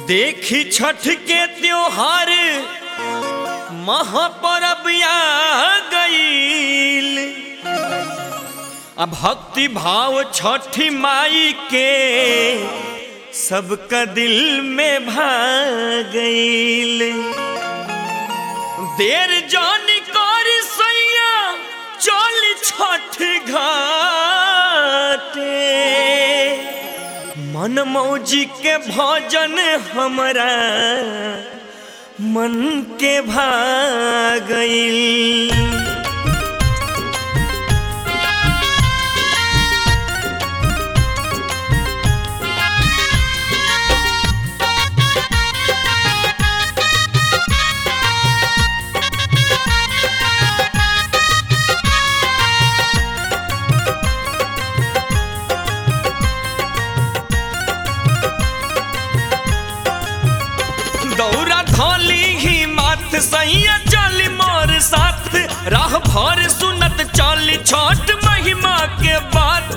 देखी छठ के त्योहार महापर्व आ गईल आ भक्ति भाव छठी माई के सबका दिल में भा गईल देर जानी कर सैया चल छठ घाटे मन मौजी के भजन हमरा मन के भागईल दौरा धोली ही माथ सैया चली मोर साथ राह भर सुनत चली छोट महिमा के बात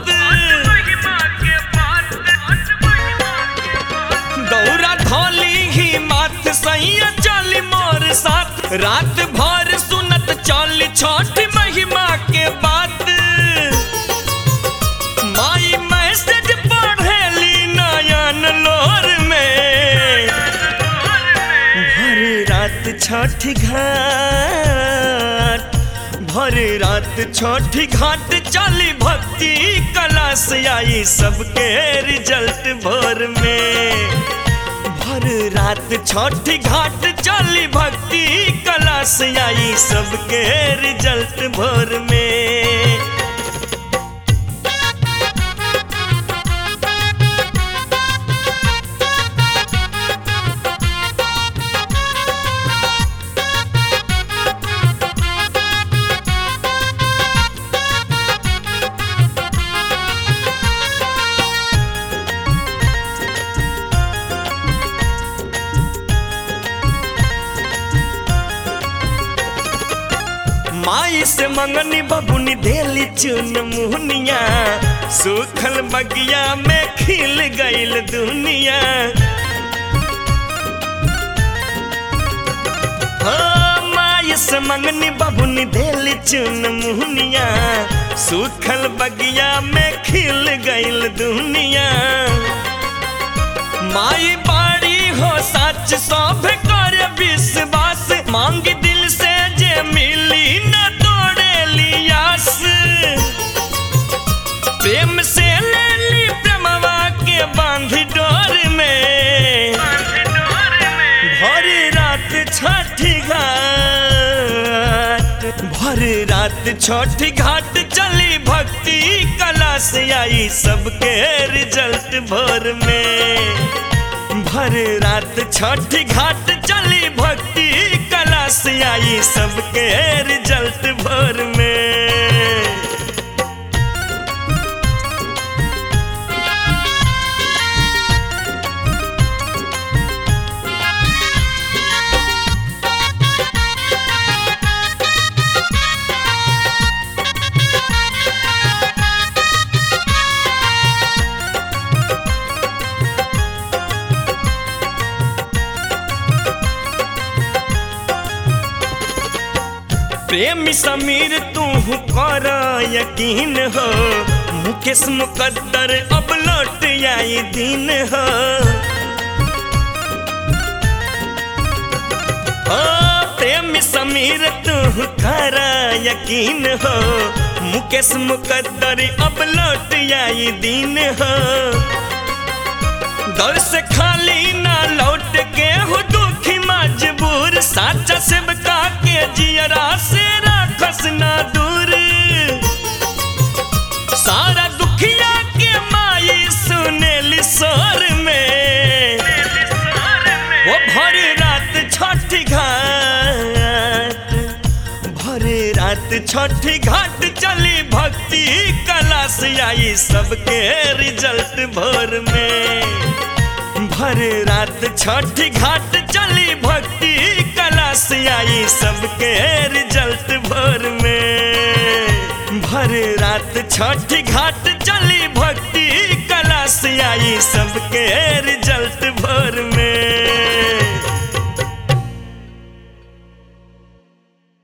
दौरा धोली ही माथ सैया चली मोर साथ रात भर सुनत चली छोट महिमा के बात माई मैसेज पढ़ेली नयन लोर में भर रात छठ घाट भर रात छठ घाट चली भक्ति कला से आई सबके रिजल्ट भोर में भर रात छठ घाट चली भक्ति कला से आई सबके रिजल्ट भोर में माई से मंगनी बबुनी देली चुन मुहनिया सूखल बगिया में खिल गईल दुनिया हो माई से मंगनी बबुनी देली चुन मुहनिया सूखल बगिया में खिल गईल दुनिया माई बाड़ी हो सच सब कर विश्वास मांग दिल से जे मिली न तोड़े लियास प्रेम से ले ली प्रेमवा के बांध डोर में भर रात छठी घाट भर रात छठी घाट चली भक्ति कला से आई सबके रिजल्ट भोर में भर रात छठ घाट चली भक्ति कला से आई सबके रिजल्ट भोर में प्रेमी समीर तू कर यकीन हो मुकेश मुकद्दर अब लौट आई दिन हो ओ प्रेमी समीर तू कर यकीन हो मुकेश मुकद्दर अब लौट आई दिन हो दर से खाली ना लौट के हो दुखी मजबूर साचा सेवका के जियरा से राखस ना दूर सारा दुखिया के माई सुनेली सोर में वो भर रात छठ घाट भर रात छठ घाट चली भक्ति कला से आई सबके रिजल्ट भोर में भर रात छठ घाट चली भक्ति कला से आई सबके रिजल्ट भोर में भर रात छठ घाट चली भक्ति कला कला से आई सबके रिजल्ट भोर में